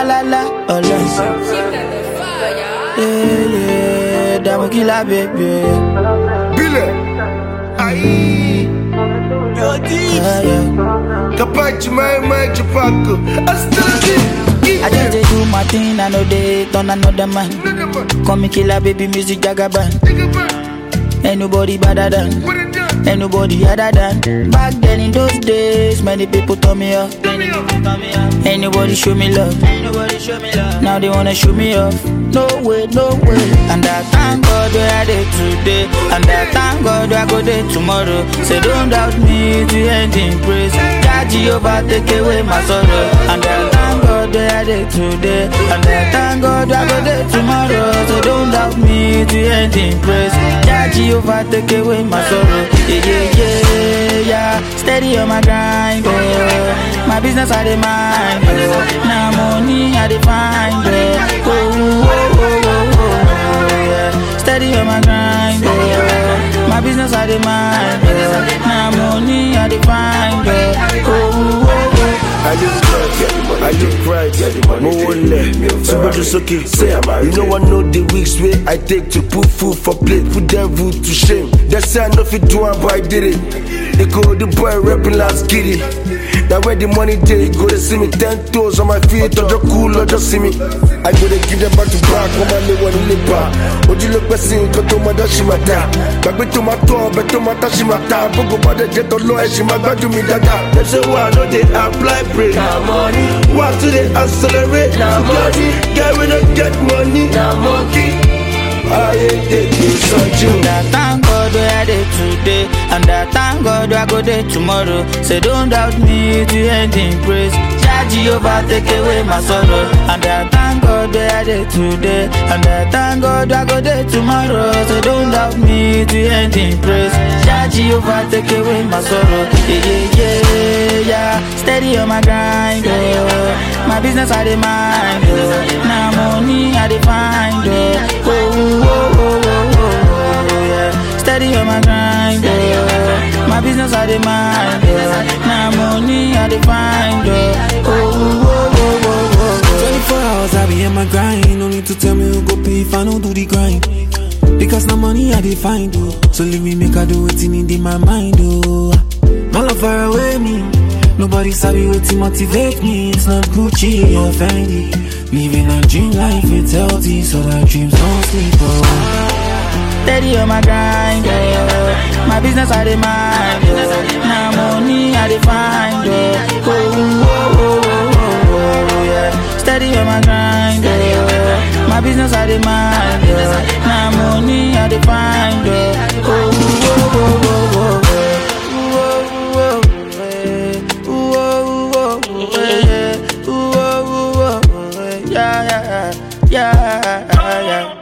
la la, ọlọ́sìn. Yeah, yeah, dàmú kí la bèbè. Bile. Aïe. Yeah, yeah. Capace, my, my, chapaco. Astagi. I just dey do my thing, I know they turn another man. Call me killer, baby, music jagaban. Ain't nobody better than, ain't nobody other than. Back then in those days, many people turn me off. Ain't nobody show me love. Now they wanna show me off. No way, no way. And I thank God where I did today. And I thank God where I go there tomorrow. Say don't doubt me to end in praise. God Jehovah take away my sorrow. And I thank God where I did today. And I thank God where I go there tomorrow. So don't doubt me to end in praise. God Jehovah take away my sorrow. Yeah, yeah, yeah, yeah. Steady on my grind, oh. My business I dey mind, oh. Now money I dey find, oh. Oh, oh, oh, oh, oh, oh, yeah. Steady on my grind, oh. My business I dey mind, oh. Now money I dey find, oh. Oh, oh, oh, I look right, I look right, mo wọlé, súnmọ́jú sókè, say, you know I know the weeks wey I take to put food for plate, put devil to shame. They say I no fit do am, but I did it. They call the boy rapping last giddy. Now where the money dey, go to see me ten toes on my feet, ọjọ́ cool, ọjọ́ see me. I go dey give them back to back, wọ́n máa lé wọn nílé bá. Ojú ló pẹ́ sí nǹkan tó máa dá ṣì máa dá. Gbàgbé tó máa tọ́ ọbẹ̀ tó máa tá ṣì máa ta. Gbogbo bá dẹ̀ jẹ́ tọ́lọ́ ẹ̀ ṣì máa gbádùn mi dáadáa. Dem say why I no dey apply break. Na money, Why to dey accelerate? Na money. Guy wey no get money. na monkey. Ayé tètè sọ́jú. And I thank God where I dey today. And I thank God where I go there tomorrow. Say don't doubt me to end in praise. Jah Jehovah take away my sorrow. And I thank God where I dey today. And I thank God where I go there tomorrow. So don't doubt me to end in praise. Jah Jehovah take away my sorrow. Yeah, yeah, yeah, yeah. Steady on my grind, oh. My business I dey mind, oh. Now money I dey find, oh. Oh, oh, oh, oh, oh, oh, yeah. Steady on my grind, oh. My business I dey mind, oh. Now money I dey find, oh. Oh, oh, oh, oh, oh, 24 hours I be in my grind. No need to tell me who go pay if I don't do the grind. Because now money I dey find oh. So leave me make I do it in my mind oh. My love far away me. Nobody sabi wetin motivate me. It's not Gucci or Fendi. Living a dream life, it's healthy, so that dreams don't sleep oh. Steady on my grind, oh. My business I dey mind, oh. Now money I dey find, oh. Oh, oh, oh, oh, oh, oh, yeah. Steady on my grind, oh. My business I dey mind, oh. Now money I dey find, oh. Oh, oh, oh, oh, oh, oh. Ooh, oh, oh, eh. Ooh, oh, oh, oh, eh. Ooh, oh, oh, oh, eh. Yeah, yeah, yeah, yeah, yeah.